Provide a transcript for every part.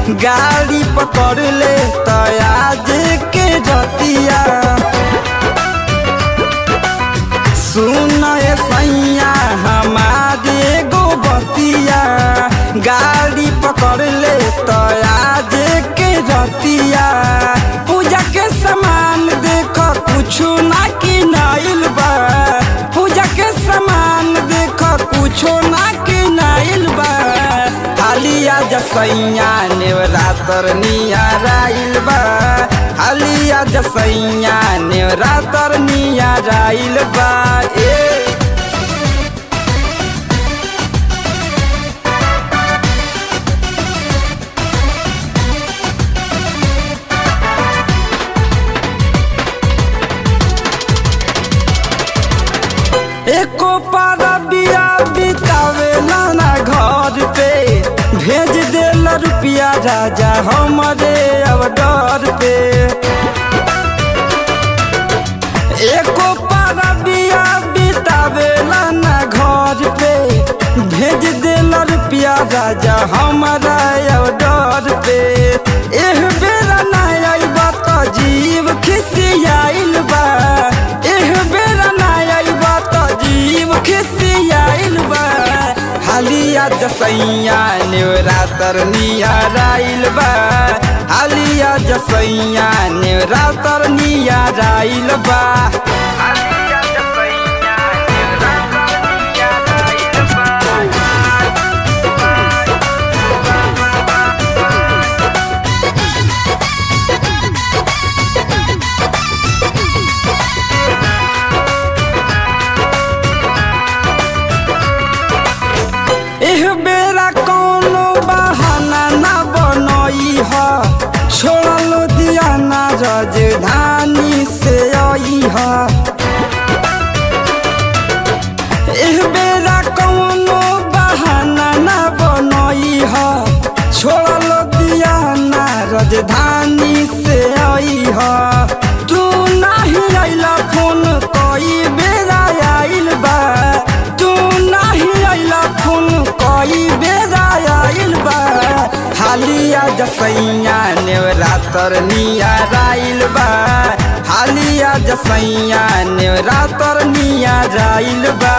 गाड़ी पकड़ ले तो आज के रतिया सुन ए सैया हमारे गो बतिया गाड़ी पकड़ ले तो आज के रतिया पूजा के सामान देख कुछु ना किनाइल बा पूजा के सामान देख कुछो ना किनाइल बा हालिया जसैया नेवरातर नियाराइल बा हालिया जसैया नेवरातर नियाराइल बा ए एको पारा बिया बितावे ना घर पे भेज देला रुपिया राजा हमरे अब डर पे एको पारा बिया बितावे ना घर पे भेज देला रुपिया राजा हमारा अब डर पे एह बेरा ना आइबा तो जीव खिसियाइल बा एह बेरा ना आइबा तो जीव खिसियाइल बा हालिया जसैया नेवरातर नियाराइल बा हालिया जसैया नेवरातर नियाराइल बा हालिया जसैया नेवरातर नियाराइल एह बेरा कोनो बहाना ना बनई ह छोड़ल दियाना राजधानी से आई ह एह बेरा कोनो बहाना ना बनई ह छोड़ल दियाना राजधानी से आई ह तू नाही आइला फोन कई बेरा आइल बा तू नाही आइला फोन कई बेरा आइल बा हालिया जसैया नेवरातर नियाराइल बा हालिया जसैया नेवरातर नियाराइल बा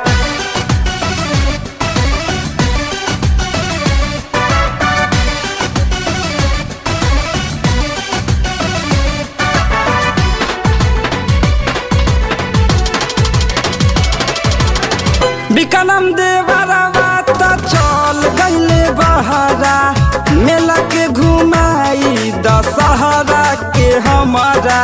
बिकनम देवरवा त चल गईले बहरा मेला के घुमाई दशहरा के हमारा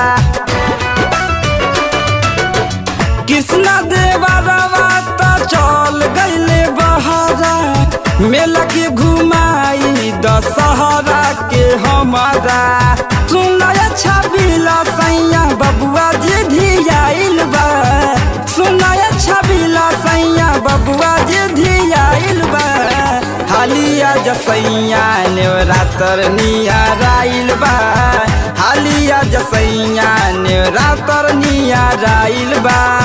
कृष्णा देवरवा त चल गईले बहरा मेला के घुमाई दशहरा के हमारा सुनय छबिला सैया बबुआ जी धियाइल बा सुनय छबिला सैया बबुआ जी धियाइल बा हालिया जसैया नेवरातर नियाराइल बा हालिया जसैया नेवरातर नियाराइल बा